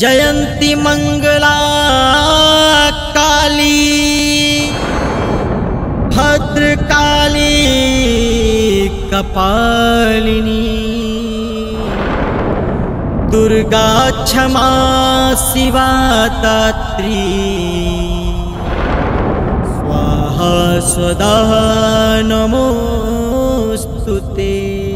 जयंती मंगला काली भद्रकाली कपालिनी दुर्गा क्षमा शिवा दात्री स्वाहा स्वदा नमोऽस्तु ते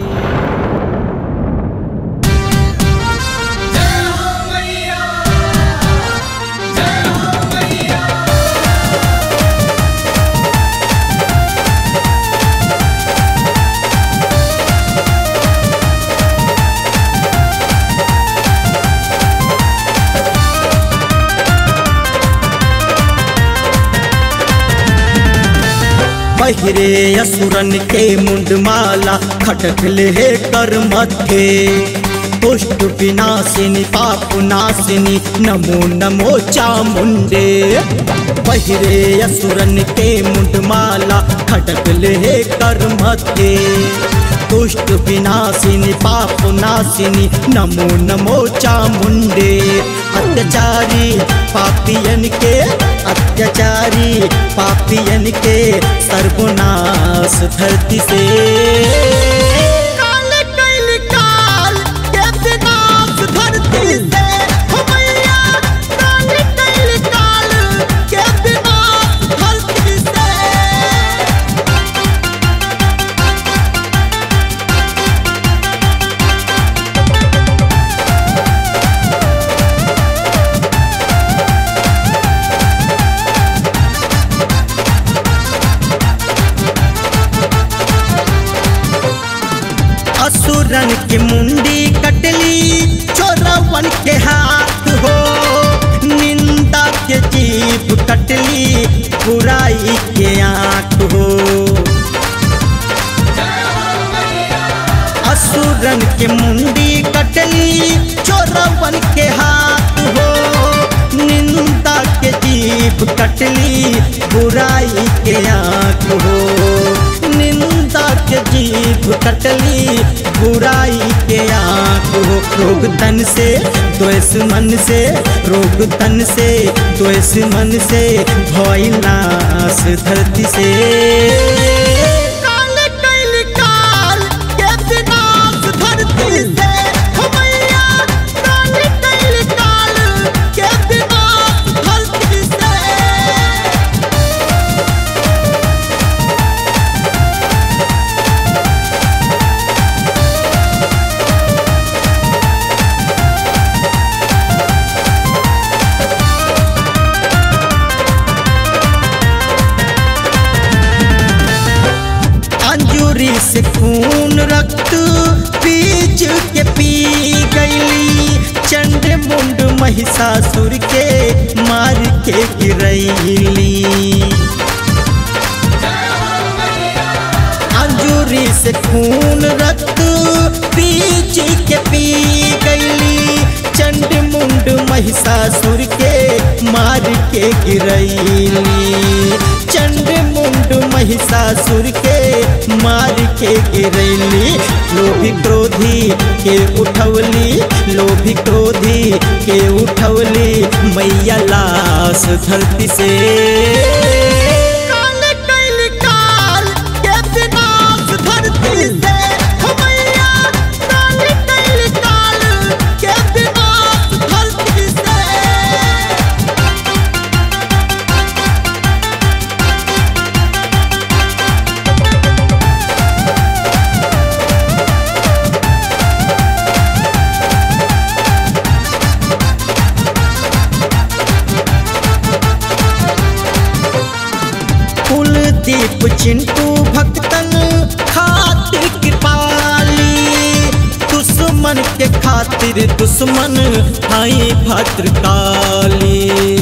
पहिरे असुरन के मुंडमाला खटक ले कर मथे पुष्ट विनाशिनी पाप नाशिनी नमो नमो चामुंडे पहिरे असुरन के मुंडमाला खटक ले कर मथे दुष्ट विनाशिनी पाप नाशिनी नमो नमो चामुंडे अत्याचारी पापियन के अत्याचारी पापियन के सर्वनाश धरती से काल कैल काल के विनाश धरती से हो मैया काल कैल काल के विनाश धरती से असुरन के मुंडी कटली चोरवन के हाथ हो निंदा के जीभ कटली बुराई के आंख हो असुरन के मुंडी कटली चोरवन के हाथ हो निंदा के जीभ कटली बुराई के आंख हो निंदा के जीभ कटली बुराई के आंख हो रोग तन से द्वेष मन से रोग तन से द्वेष मन से भय नाश धरती से काल कैल काल के विनाश धरती से हो मैया काल कैल काल के विनाश धरती से अंजूरी से खून रक्त बीज के पी गईली चंड मुंड महिषासुर के मार के गिरैली अंजूरी से खून रक्त बीज के पी गईली चंड मुंड महिषासुर के मार के गिरैली चंड मुंड महिषासुर के मार के गिरैली लोभी क्रोधी के उठवली लोभी क्रोधी के उठवली मैया लाश धरती से काल कैल काल के विनाश धरती से हो मैया काल कैल काल के विनाश धरती से कुलदीप चिंटू भक्तन खातिर कृपाली दुश्मन के खातिर दुश्मन हाई भद्रकाली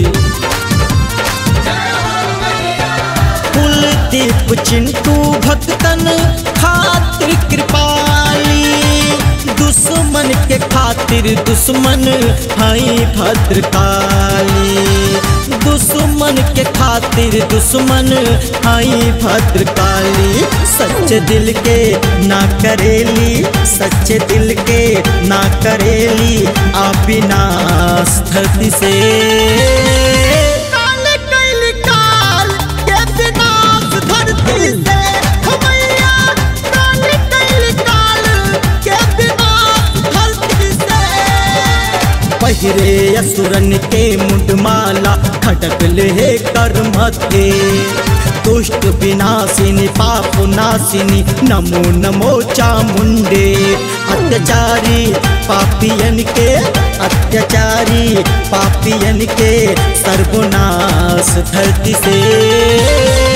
कुलदीप चिंटू भक्तन खातिर कृपाली दुश्मन के खातिर दुश्मन हाई भद्रकाली दुश्मन के खातिर दुश्मन आई भद्रकाली सच्चे दिल के ना करेली सच्चे दिल के ना करेली आ विनाश धरती से काल कैल काल के विनाश धरती से हो मैया काल कैल काल के विनाश धरती से पहिरे असुरन के मुंडमाला खटक ले कर मथे दुष्ट विनाशिनी पाप नाशिनी नमो नमो चामुंडे अत्याचारी पापियन के अत्याचारी पापियन के सर्वनाश धरती से